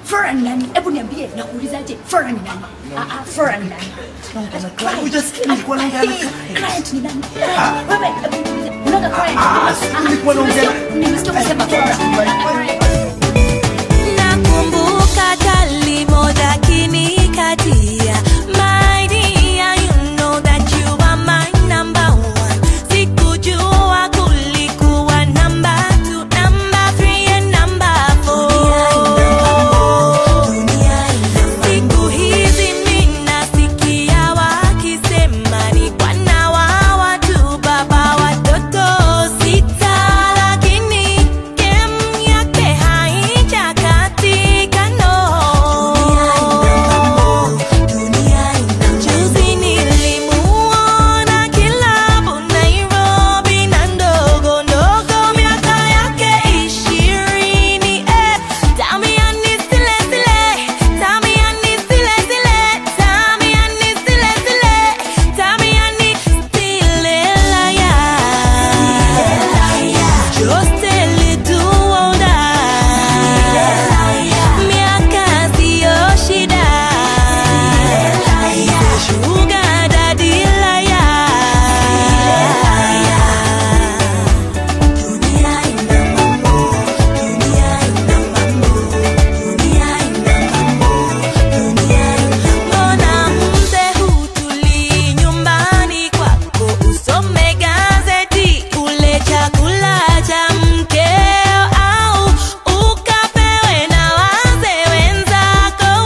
Flora ni nani? Hebu niambie, nakuulizaje? Flora ni nani? Ah ah, Flora ni nani? Client. Hujasikia nilikuwa naongea na Eh, client. Client ni nani? Wewe, hebu niulize. Unaga client? Ah, si nilikuwa naongea na- Nimesikia ukisema Flora. Nakumbuka kali moja kinikatia My dear, you know that you are my number one Sikujua kulikuwa number two, number three and number four Siku hizi minasikia wakisema ni bwana wa watu, baba watoto sita, lakini game yake haijakatika, no. Juzi nilimuona kilabu Nairobi na ndogo ndogo, miaka yake ishirini, eh. Tamiani zile zile, tamiani zile zile, tamiani zile zile, tamiani zile laya. Just a little older. Miaka siyo shida. Sugar daddy laya. Dunia ina mambo, dunia ina mambo, dunia ina mambo, dunia ina Mbona mzee hutulii nyumbani kwako usome gazeti ule chakula cha mkeo au ukapewe na wazee wenzako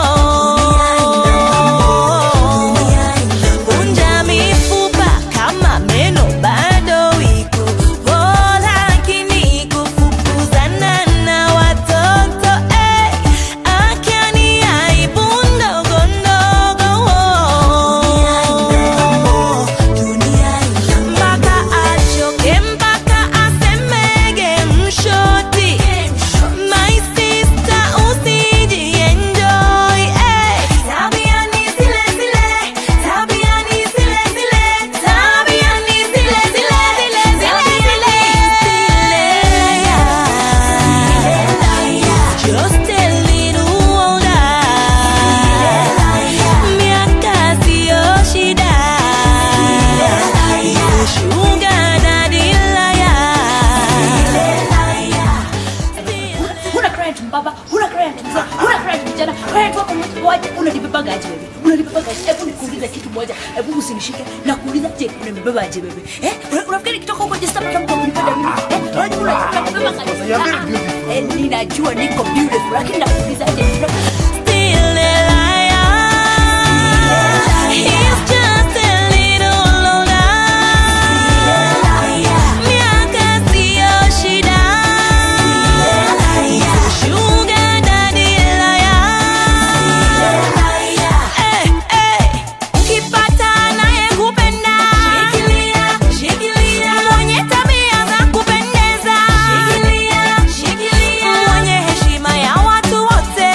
Vunja mifupa kama meno bado iko oh, lakini kufukuzana na watoto eh, akiani aibu ndogo ndogo mpaka achoke mpaka asemege mshoti my sister usijienjoy eh. Tabiani zile zile, tabiani zile zile, tabiani zile zile, zile zile zile. Just a little older. Miaka siyo shida. Sugar daddy liar. Huna client mbaba, huna client mzee, huna client mjana, client wako waje, unanibebaga aje wewe? Unanibebaga aje? Hebu nikuulize kitu moja, hebu usinishike na kuuliza je, unanibeba aje wewe? Eh? Una- Unafikiri kitoka huko je sasa mtu kunipenda mimi? Eh? Unajua unanibeba aje? You are very Ah, ah. beautiful. Eh, ninajua niko beautiful, lakini nakuuliza aje? Still a liar. He's just a little older. Miaka siyo shida. Sugar daddy liar. Eh, eh. Ukipata anayekupenda. Mwenye tabia za kupendeza. Mwenye heshima ya watu wote.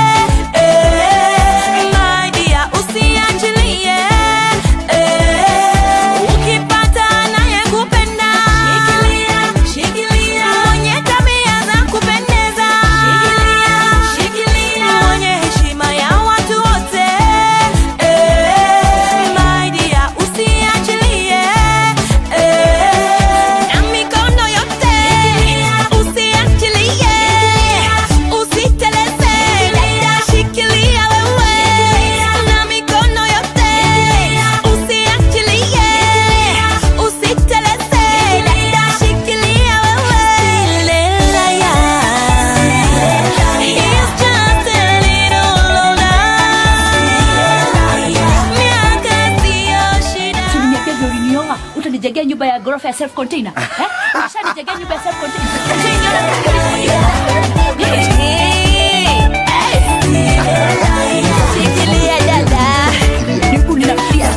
Eh, my dear, usiachilie. Eh, ukipata anayekupenda. Mwenye tabia za kupendeza. Mwenye heshima ya watu wote. Eh, my dear, usiachilie. Eh, na mikono yote. Usiachilie. Usiteleze. Dada, shikilia wewe. Na mikono yote. Usiachilie. Usiteleze. Dada, shikilia wewe. Lelaya. He's just a little older. Miaka siyo shida. Si uliniambia vile ulinioa utanijengea nyumba ya ghorofa ya self container eh? Ushanijengea nyumba ya self container. Shikilia dada. Nibu ninafikia.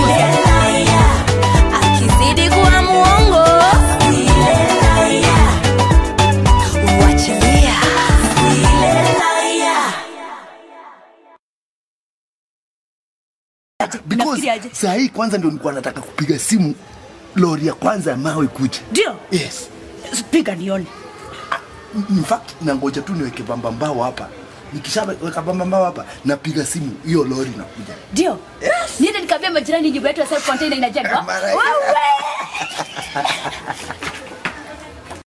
Akizidi kuwa muongo. Wachilia. Because Unafikiriaje? saa hii kwanza ndio nilikuwa nataka kupiga simu lori ya kwanza ya mawe kuja. Ndio. Yes. Piga nione. In fact nangoja tu niweke bamba mbao hapa nikishaweka bamba mbao hapa napiga simu hiyo lori nakuja ndio niende nikaambia majirani nyumba yetu ya self container inajengwa Mara- Wewe!